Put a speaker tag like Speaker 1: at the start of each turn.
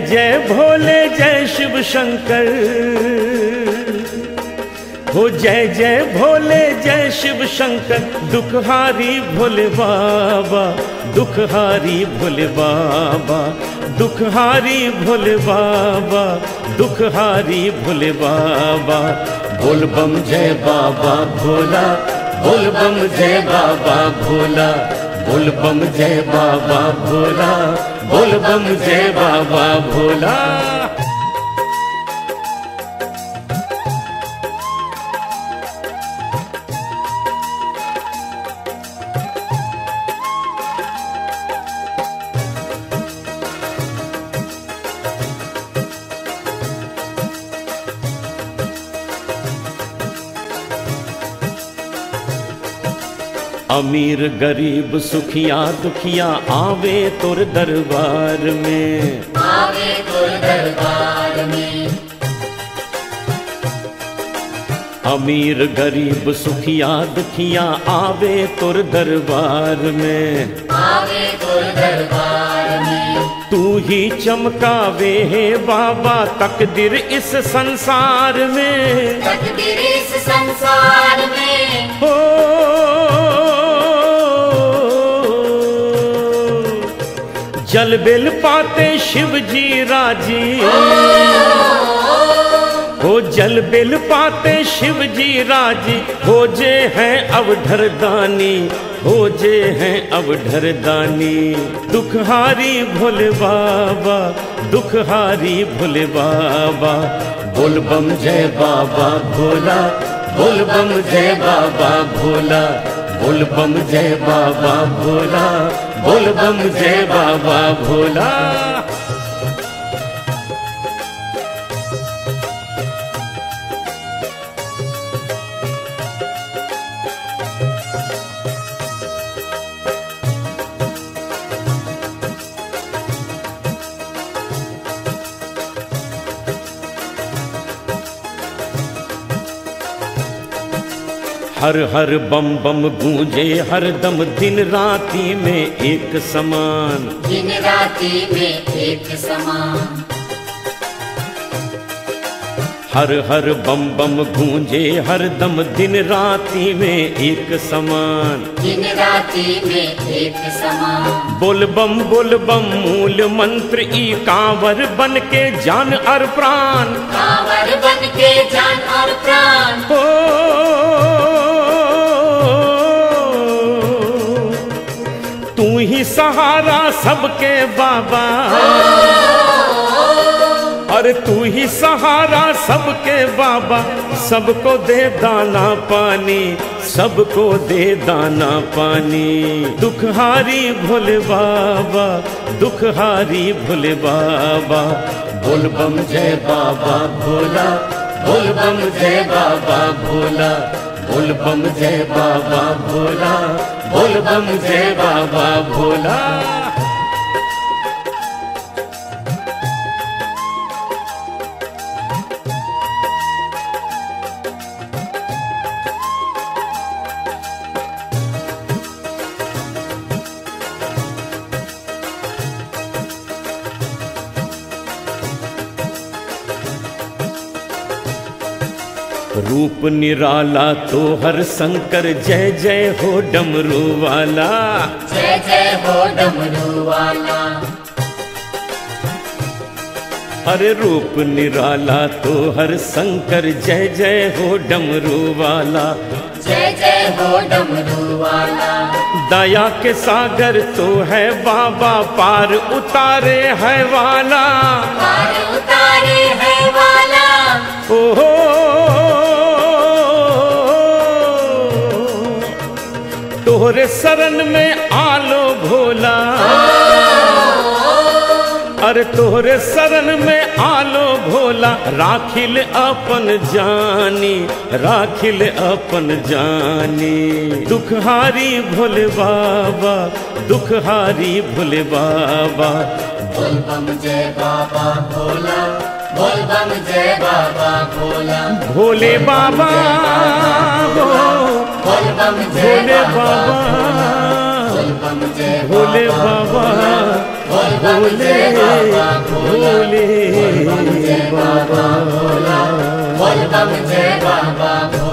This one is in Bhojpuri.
Speaker 1: जय भोले जय शिव शंकर हो जय जय भोले जय शिव शंकर दुखहारी भोले बाबा दुखहारी भोले बाबा दुखहारी भोले बाबा दुखहारी भोले बाबा बोल बम जय बाबा भोला बोल बम जय बाबा भोला बोल बम जय बाबा भोला बोल बम जय बाबा भोला अमीर गरीब सुखिया दुखिया आवे तोर दरबार में
Speaker 2: आवे तोर दरबार में
Speaker 1: अमीर गरीब सुखिया दुखिया आवे तोर दरबार में
Speaker 2: आवे तोर दरबार में
Speaker 1: तू ही चमकावे है बाबा तकदीर इस संसार में
Speaker 2: तकदीर इस संसार में
Speaker 1: हो जल बिल पाते शिव जी राजी हो जल बिल पाते शिव जी राजी हो जे हैं अवधर दानी हो जे हैं अवधर दानी दुखहारी भोले बाबा दुखहारी भोले बाबा बोल बम जय बाबा भोला बोल बम जय बाबा भोला बोल बम जय बाबा भोला बोल बम जय बाबा भोला हर हर बम बम गूंजे हर दम दिन राती में एक समान
Speaker 2: दिन राति में एक समान
Speaker 1: हर हर बम बम गूंजे हर दम दिन राती में एक समान
Speaker 2: दिन राति में एक समान
Speaker 1: बोल बम बोल बम मूल मंत्र ई कांवर बन के जान और प्राण
Speaker 2: कांवर बन के जान और प्राण
Speaker 1: हो तू ही सहारा सबके बाबा अरे तू ही सहारा सबके बाबा सबको दे दाना पानी सबको दे दाना पानी दुखहारी भोले बाबा दुखहारी भोले बाबा बोल बम जय बाबा भोला बोल बम जय बाबा भोला बोल बम जय बाबा भोला बोल बम जय बाबा भोला रूप निराला तो हर शंकर जय जय हो डमरू वाला
Speaker 2: जय जय हो डमरू वाला
Speaker 1: अरे रूप निराला तो हर शंकर जय जय हो डमरू वाला
Speaker 2: जय जय हो डमरू वाला
Speaker 1: दया के सागर तो है बाबा पार उतारे है वाला
Speaker 2: पार उतारे है वाला
Speaker 1: ओहो तोहरे शरण में आलो भोला अरे तोहरे शरण में आलो भोला राखिल अपन जानी राखिल अपन जानी दुखहारी भोले बाबा दुखहारी भोले बाबा
Speaker 2: बोल बम जय बाबा भोला बोल बम जय बाबा भोला
Speaker 1: भोले बाबा हो
Speaker 2: बोल बम जय
Speaker 1: भोले बाबा
Speaker 2: बोल बम जय
Speaker 1: भोले बाबा
Speaker 2: बोल बम
Speaker 1: भोले
Speaker 2: जय बाबा भोला
Speaker 1: भोले
Speaker 2: जय बाबा भोला बोल बम जय बाबा भोला